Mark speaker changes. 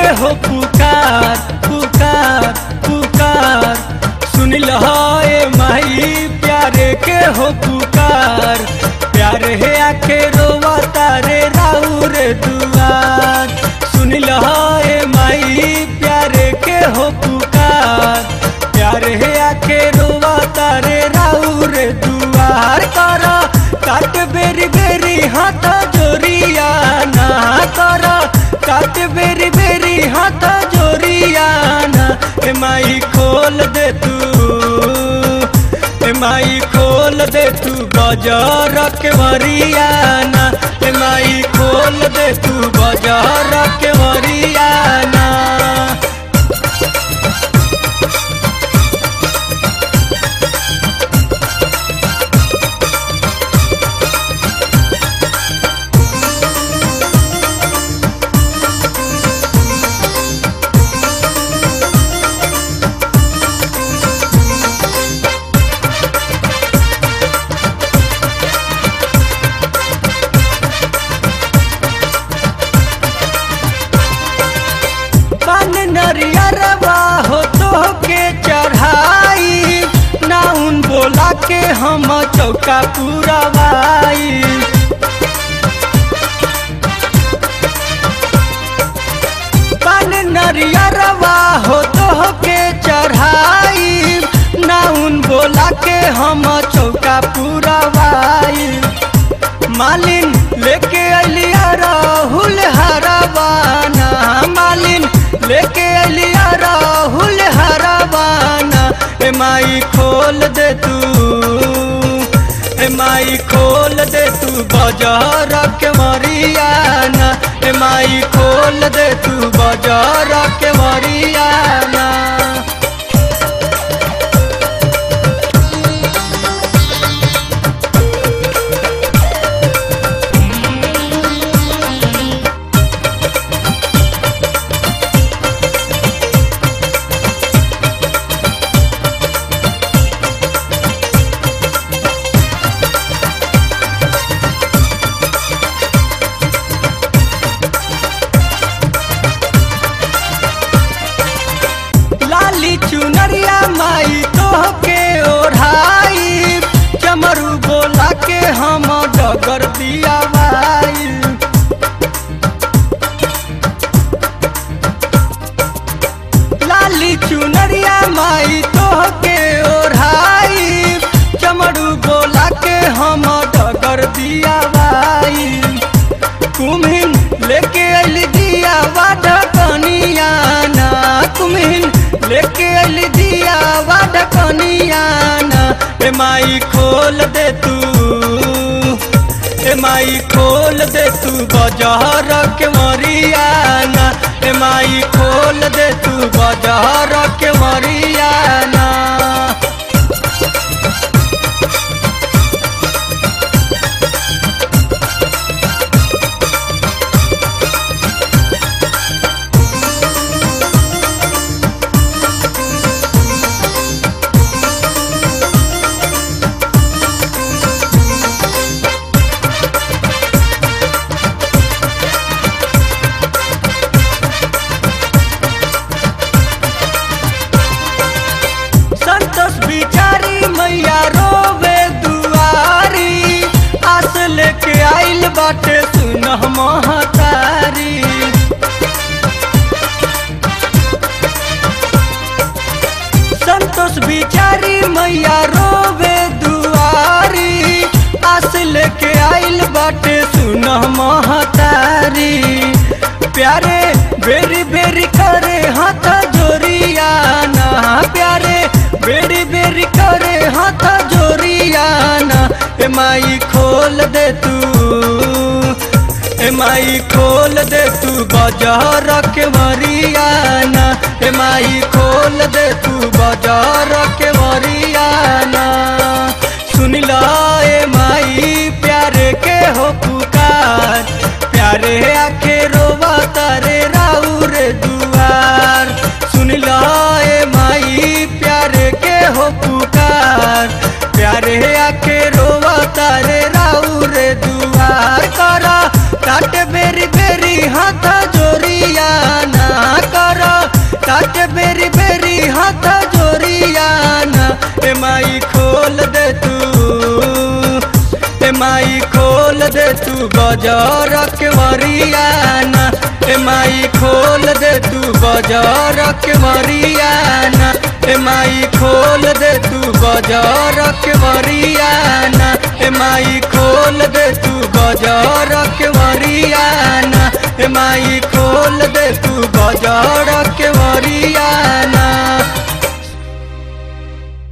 Speaker 1: हो पुकार पुकार पुकार सुन लहाए माई प्यारे के हो पुकार प्यारे है आखे रोवा तारे राउर दुआर सुन लहाए माई प्यारे के हो पुकार प्यारे है आखे रोवा तारे राउर दुआर करा काट बेरी बेरी हाथ जोरिया ना करा काट बेरी बेरी हाथ जोरिया ना ए माई खोल दे तू ए माई खोल दे तू बाजार के वरियाना ए माई खोल दे तू बाजार के वरियाना पान नरियरवा हो तो के चढ़ाई नाउन बोला के हम चौका पुरवाई पान नरियरवा हो तो के चढ़ाई नाउन बोला के हम चौका पुरवाई मालिन लेके अलिया राहुल हरवाना मालिन लेके अलिया राहुल हरवाना ए माई खोल दे तू ए माई खोल दे तू बाजार के मरियाना ए माई खोल दे तू बाजार के मरियाना लाली चुनरिया माई तोह के ओढ़ाई चमरू बोला के हम डगर दिया भाई लाली चुनरिया माई तोह के ओढ़ाई चमरू बोला के हम डगर दिया भाई कुम्हिन लेके अली दिया वाड कनियाना कुम्हिन लेके अली दिया वाड कनियाना ए माई खोल दे तू ए माई खोल दे तू बाजार के मरियाना ए माई खोल दे तू बाजार के मरियाना संतोष बिचारी मैया रोवे दुआरी आस लेके आइल बाटे सुनह महतारी संतोष बिचारी मैया रोवे दुआरी आस लेके आइल बाटे सुनह महतारी प्यारे बेरी बेरी करे हाथ जोरियाना प्यारे बेरी बेरी करे हाथ जोरियाना ए माई खोल दे तू ए माई खोल दे तू बाजार के मरियाना ए माई खोल दे तू बाजार के मरियाना सुन ला ए माई प्यारे के हो पुकार प्यारे आखे रोवा तारे राउर दुआर सुन ला ए माई प्यारे के हो पुकार प्यारे आखे रोवा तारे राउर दुआर करा काट बेरी बेरी हाथ जोरिया ना कर तात बेरी बेरी हाथ जोरिया ना ए माई खोल दे तू ए माई खोल दे तू बजार के मरियाना ए माई खोल दे तू बजार के मरियाना ए माई खोल दे तू बजार के मरियाना ए माई खोल दे तू बजार के मरियाना ए माई खोल दे तू